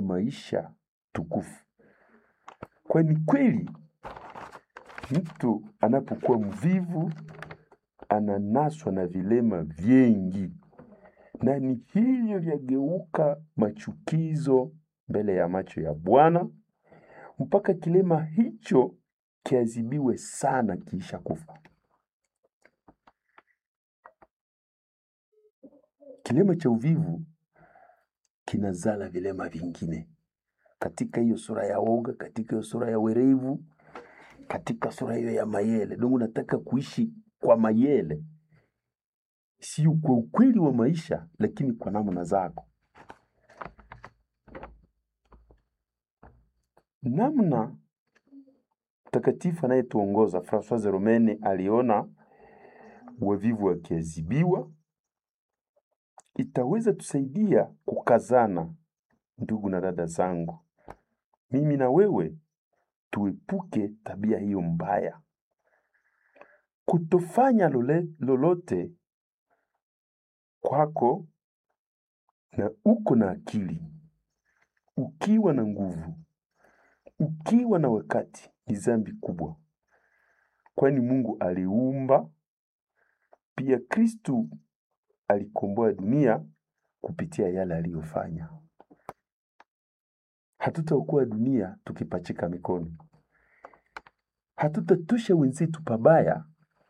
maisha tukufu. Kwani kweli mtu anapokuwa mvivu ananaswa na vilema vingi, na ni hivyo vyageuka machukizo mbele ya macho ya Bwana, mpaka kilema hicho kiadhibiwe sana kiisha kufa. Kilema cha uvivu kinazala vilema vingine katika hiyo sura ya woga, katika hiyo sura ya werevu, katika sura hiyo ya mayele. Dongo nataka kuishi kwa mayele, sio kwa ukweli wa maisha, lakini kwa namna zako. Namna mtakatifu anayetuongoza Francois Romene aliona wavivu wakiadhibiwa, itaweza tusaidia kukazana. Ndugu na dada zangu, mimi na wewe tuepuke tabia hiyo mbaya, kutofanya lole, lolote kwako na uko na akili, ukiwa na nguvu, ukiwa na wakati, ni dhambi kubwa, kwani Mungu aliumba pia. Kristu alikomboa dunia kupitia yale aliyofanya. Hatutaokoa dunia tukipachika mikono, hatutatosha wenzetu pabaya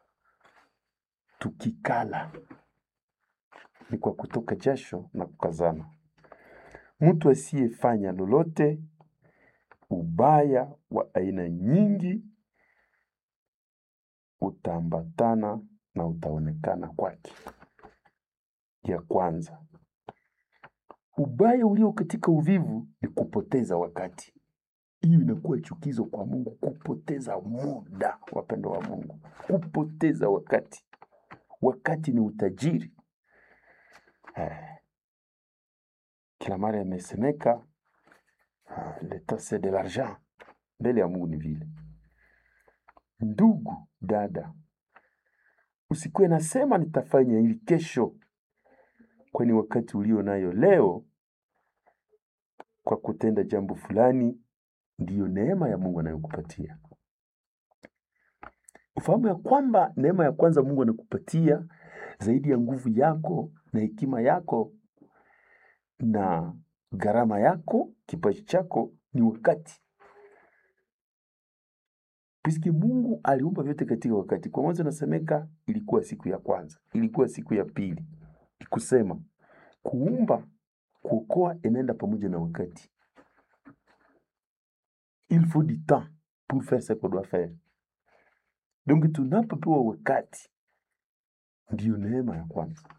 tukikala, ni kwa kutoka jasho na kukazana. Mtu asiyefanya lolote, ubaya wa aina nyingi utaambatana na utaonekana kwake. Ya kwanza, ubaya ulio katika uvivu ni kupoteza wakati. Hiyo inakuwa chukizo kwa Mungu, kupoteza muda, wapendo wa Mungu, kupoteza wakati. Wakati ni utajiri. Eh, kila mara imesemeka ah, l'etat c'est de l'argent. Mbele ya Mungu ni vile. Ndugu dada, usikuwe nasema nitafanya hivi kesho, kwani wakati ulio nayo leo kwa kutenda jambo fulani ndiyo neema ya Mungu anayokupatia. Ufahamu ya kwamba neema ya kwanza Mungu anakupatia zaidi ya nguvu yako na hekima yako na gharama yako, kipaji chako ni wakati. Piski Mungu aliumba vyote katika wakati. Kwa mwanzo nasemeka ilikuwa siku ya kwanza, ilikuwa siku ya pili. Ikusema kuumba, kuokoa inaenda pamoja na wakati. Il faut du temps pour faire ce qu'on doit faire. Donc tunapopewa wakati, ndiyo neema ya kwanza,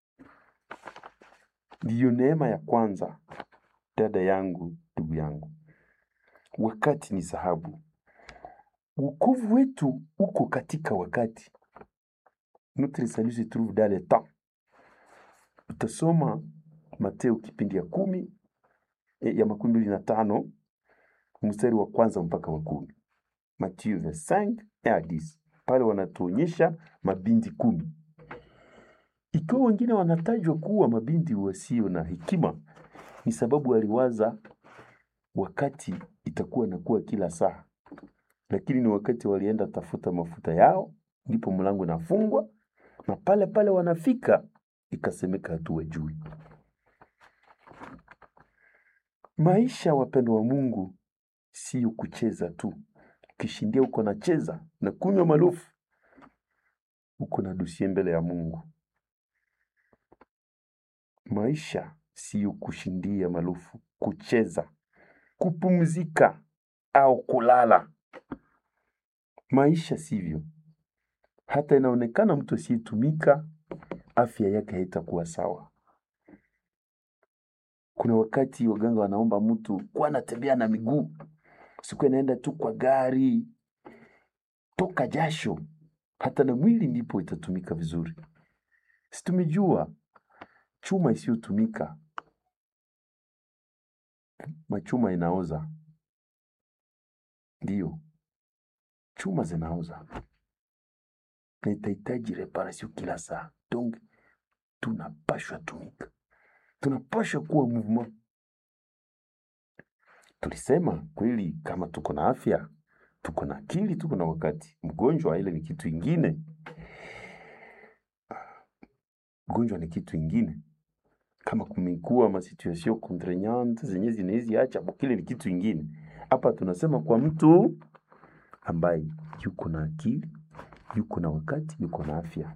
ndiyo neema ya kwanza. Dada yangu, ndugu yangu, wakati ni dhahabu. Wokovu wetu uko katika wakati. Notre salut se trouve dans le temps. Utasoma Mateo kipindi ya kumi eh, ya makumi mbili na tano mstari wa kwanza mpaka wa kumi. Mathieu 25 et à 10. Pale wanatuonyesha mabinti kumi. Ikiwa wengine wanatajwa kuwa mabinti wasio na hekima, ni sababu waliwaza wakati itakuwa inakuwa kila saa, lakini ni wakati walienda tafuta mafuta yao, ndipo mlango inafungwa na pale pale wanafika, ikasemeka hatuwajui. Maisha, wapendo wa Mungu, sio kucheza tu. Ukishindia uko nacheza na kunywa malofu, uko na dusie mbele ya Mungu. Maisha sio kushindia malofu, kucheza, kupumzika au kulala. Maisha sivyo. Hata inaonekana mtu asiyetumika afya yake haitakuwa sawa. Kuna wakati waganga wanaomba mtu kuwa anatembea na miguu, siku inaenda tu kwa gari, toka jasho, hata na mwili ndipo itatumika vizuri. Si tumejua chuma isiyotumika, machuma inaoza. Ndiyo, chuma zinaoza na itahitaji reparation kila saa. Donc tunapashwa tumika, tunapashwa kuwa mouvement. tulisema kweli, kama tuko na afya, tuko na akili, tuko na wakati. Mgonjwa ile ni kitu ingine, mgonjwa ni kitu ingine. Kama kumekuwa ma situation contraignante zenye zinawezi acha kile ni kitu ingine. Hapa tunasema kwa mtu ambaye yuko na akili, yuko na wakati, yuko na afya.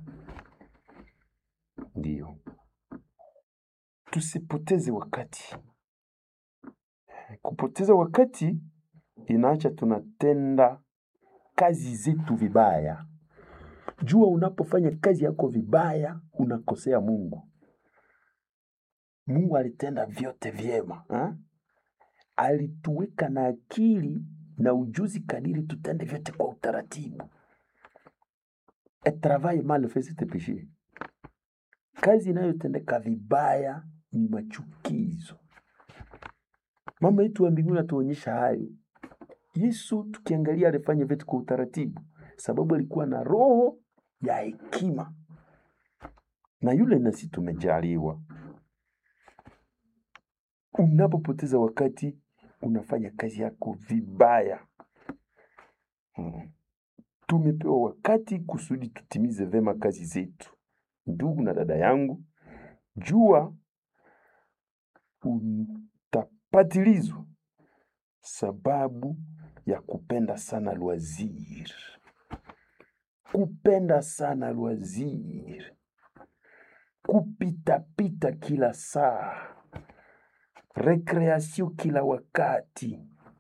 Ndiyo, tusipoteze wakati. Kupoteza wakati inaacha tunatenda kazi zetu vibaya. Jua unapofanya kazi yako vibaya, unakosea Mungu. Mungu alitenda vyote vyema ha? Alituweka na akili na ujuzi kadiri tutende vyote kwa utaratibu. Et travail mal fait c'est péché. Kazi inayotendeka vibaya ni machukizo. Mama yetu wa mbinguni atuonyesha hayo. Yesu tukiangalia alifanya vitu kwa utaratibu, sababu alikuwa na roho ya hekima, na yule nasi tumejaliwa. Unapopoteza wakati, unafanya kazi yako vibaya. Hmm. Tumepewa wakati kusudi tutimize vema kazi zetu. Ndugu na dada yangu, jua utapatilizwa sababu ya kupenda sana loisir, kupenda sana loisir, kupitapita kila saa, rekreation kila wakati,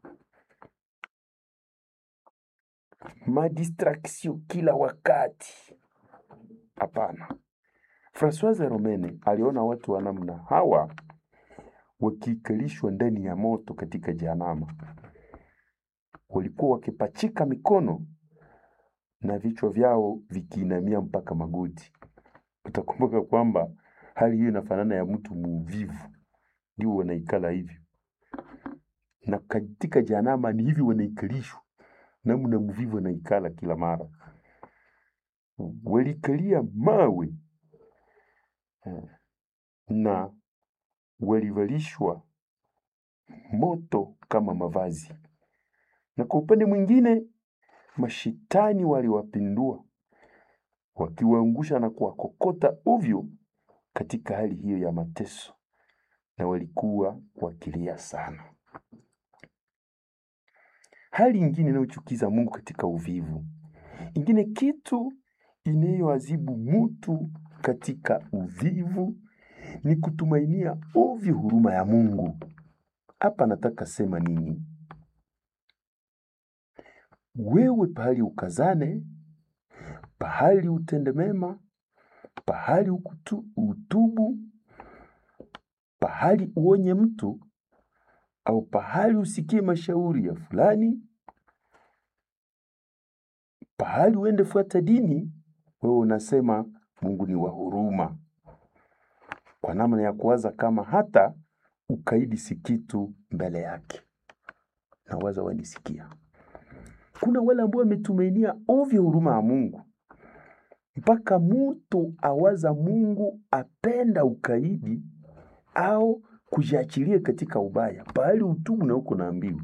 madistraction kila wakati. Hapana. Francoise Romene aliona watu wa namna hawa wakikalishwa ndani ya moto katika Jehanamu. Walikuwa wakipachika mikono na vichwa vyao vikiinamia mpaka magoti. Utakumbuka kwamba hali hiyo inafanana ya mtu muvivu, ndio wanaikala hivyo, na katika Jehanamu ni hivi wanaikalishwa namna mvivu anaikala kila mara. Walikalia mawe na walivalishwa moto kama mavazi, na kwa upande mwingine mashitani waliwapindua wakiwaangusha na kuwakokota ovyo katika hali hiyo ya mateso, na walikuwa wakilia sana. Hali ingine inayochukiza Mungu katika uvivu, ingine kitu inayoazibu mutu katika uvivu ni kutumainia ovyo huruma ya Mungu. Hapa nataka sema nini? Wewe pahali ukazane, pahali utende mema, pahali ukutu, utubu, pahali uonye mtu au pahali usikie mashauri ya fulani, pahali uende fuata dini, wewe unasema Mungu ni wa huruma, kwa namna ya kuwaza kama hata ukaidi si kitu mbele yake. Na waza wanisikia, kuna wale ambao wametumainia ovyo huruma ya Mungu mpaka mutu awaza Mungu apenda ukaidi au kujiachilia katika ubaya, pahali utubu na uko naambiwa.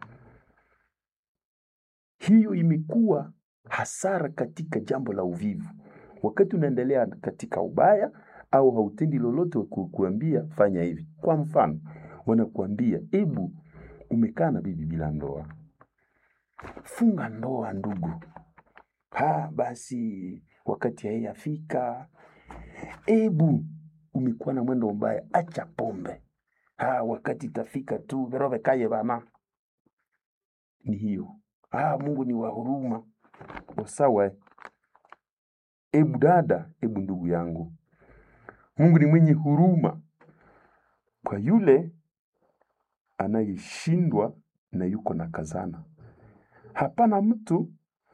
Hiyo imekuwa hasara katika jambo la uvivu. Wakati unaendelea katika ubaya au hautendi lolote, kukuambia fanya hivi. Kwa mfano, wanakuambia ebu, umekaa na bibi bila ndoa, funga ndoa ndugu. Ha, basi wakati haiyafika. Ebu, umekuwa na mwendo mbaya, acha pombe. Ha, wakati itafika tu verove kaye bana. Ni hiyo. Ah, Mungu ni wa huruma. Sawa. Ebu dada, ebu ndugu yangu, Mungu ni mwenye huruma kwa yule anayeshindwa na yuko na kazana. Hapana mtu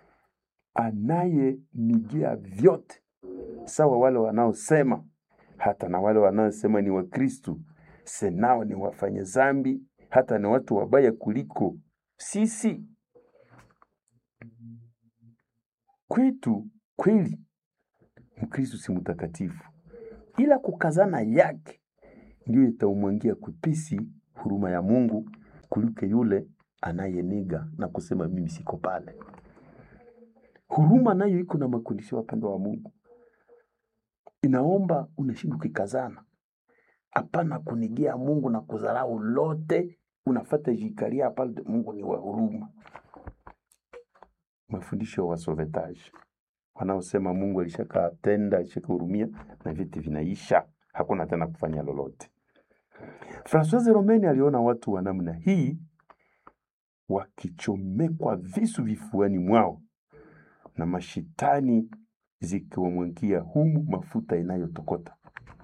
anayenigia vyote sawa wale wanaosema, hata na wale wanaosema ni Wakristu, senao ni wafanya zambi, hata ni watu wabaya kuliko sisi. Kwetu kweli Mkristu si mtakatifu, ila kukazana yake ndiyo itaumwangia kwepesi huruma ya Mungu kuliko yule anayeniga na kusema mimi siko pale. Huruma nayo iko na makundisho, wapendwa wa Mungu, inaomba unashindwa ukikazana, hapana kunigia Mungu na kudharau lote, unafata jikaria pale. Mungu ni wa huruma. Mafundisho ya wasovetaji wanaosema Mungu alishakatenda alishakahurumia na vitu vinaisha, hakuna tena kufanya lolote. Francois Romeni aliona watu wa namna hii wakichomekwa visu vifuani mwao na mashitani zikiwamwagia humu mafuta inayotokota.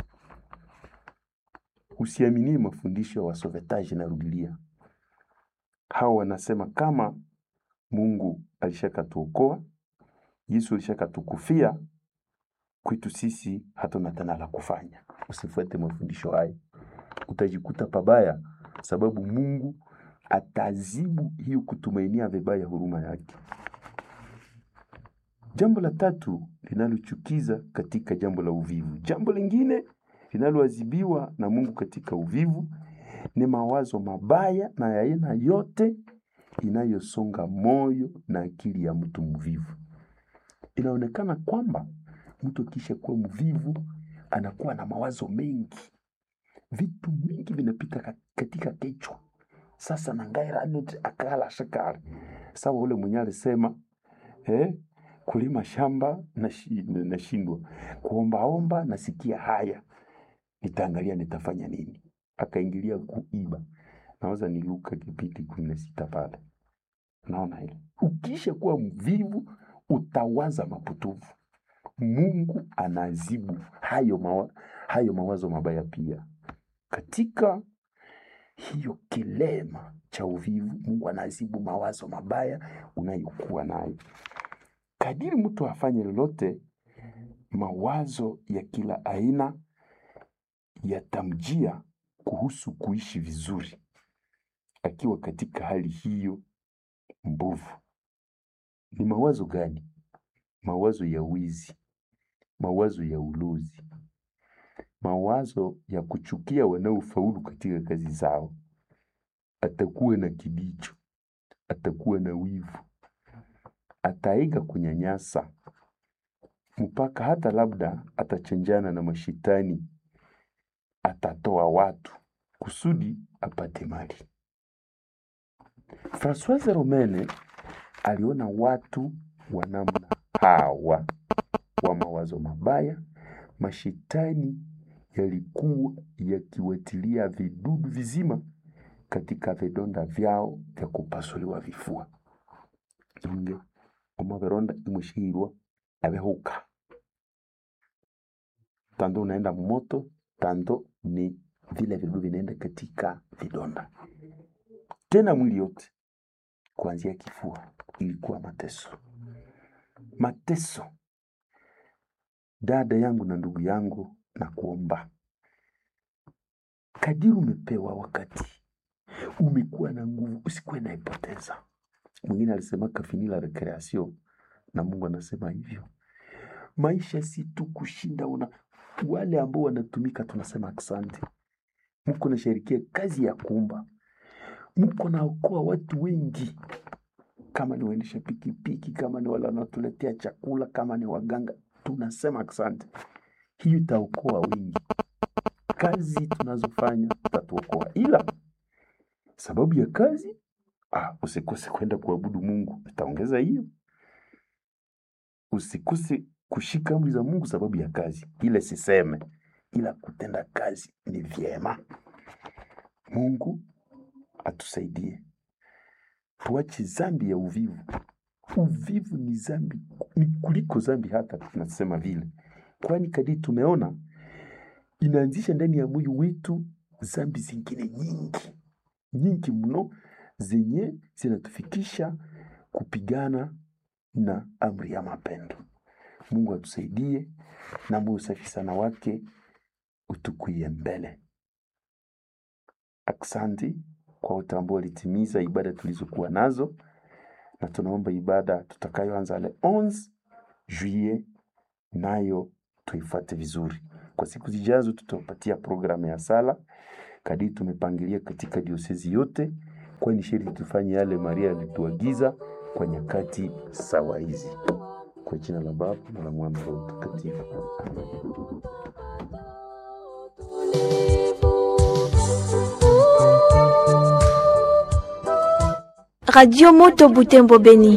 Usiaminie mafundisho ya wasovetaji na rudilia. Hao wanasema kama Mungu alishakatuokoa, Yesu alishakatukufia, kwetu sisi hatuna tena la kufanya. Usifuate mafundisho hayo, utajikuta pabaya, sababu Mungu atazibu hiyo kutumainia vibaya huruma yake. Jambo la tatu linalochukiza katika jambo la uvivu, jambo lingine linaloadhibiwa na Mungu katika uvivu ni mawazo mabaya na ya aina yote inayosonga moyo na akili ya mtu mvivu. Inaonekana kwamba mtu akisha kuwa mvivu anakuwa na mawazo mengi, vitu mingi vinapita ka- katika kichwa. Sasa nangairanet akala shakari sawa, ule mwenye alisema eh, kulima shamba nashi- nashindwa, kuombaomba nasikia haya, nitaangalia nitafanya nini. Akaingilia kuiba, naweza ni Luka kipindi kumi na sita pale. Naona ile ukisha kuwa mvivu utawaza mapotovu. Mungu anazibu hayo, mawa, hayo mawazo mabaya pia katika hiyo kilema cha uvivu. Mungu anazibu mawazo mabaya unayokuwa nayo. Kadiri mtu afanye lolote, mawazo ya kila aina yatamjia kuhusu kuishi vizuri akiwa katika hali hiyo mbovu. Ni mawazo gani? Mawazo ya wizi, mawazo ya ulozi, mawazo ya kuchukia wanaofaulu katika kazi zao. Atakuwa na kibicho, atakuwa na wivu, ataiga kunyanyasa, mpaka hata labda atachenjana na mashitani, atatoa watu kusudi apate mali. Francoise Romene aliona watu wa namna hawa wa mawazo mabaya, mashitani yalikuwa yakiwatilia vidudu vizima katika vidonda vyao vya kupasuliwa vifua inge omavironda imwishihirwa avihuka tando unaenda moto tando ni vile vidudu vinaenda katika vidonda tena mwili yote kuanzia kifua ilikuwa mateso mateso dada yangu na ndugu yangu na kuomba kadiri umepewa wakati umekuwa na nguvu usikuwe naipoteza mwingine alisema kafini la recreation na mungu anasema hivyo maisha si tu kushinda una wale ambao wanatumika tunasema asante mko nashirikia kazi ya kuumba mko naokoa watu wengi kama ni waendesha pikipiki kama ni wale wanaotuletea chakula kama ni waganga tunasema asante hiyo itaokoa wengi kazi tunazofanya tatuokoa ila sababu ya kazi ah, usikose kwenda kuabudu mungu itaongeza hiyo usikose kushika amri za mungu sababu ya kazi ile siseme ila kutenda kazi ni vyema mungu atusaidie tuache zambi ya uvivu uvivu ni zambi ni kuliko zambi hata tunasema vile kwani kadiri tumeona inaanzisha ndani ya moyo wetu zambi zingine nyingi nyingi mno zenye zinatufikisha kupigana na amri ya mapendo mungu atusaidie na moyo safi sana wake utukuie mbele aksanti kwa wote ambao walitimiza ibada tulizokuwa nazo na tunaomba ibada tutakayoanza le 11 juillet nayo tuifuate vizuri kwa siku zijazo tutapatia programu ya sala kadiri tumepangilia katika diosezi yote kwani sherti tufanye yale Maria alituagiza kwa nyakati sawa hizi. Kwa jina la Baba na la Mwana na Roho Mtakatifu. Amen. Radio Moto Butembo Beni.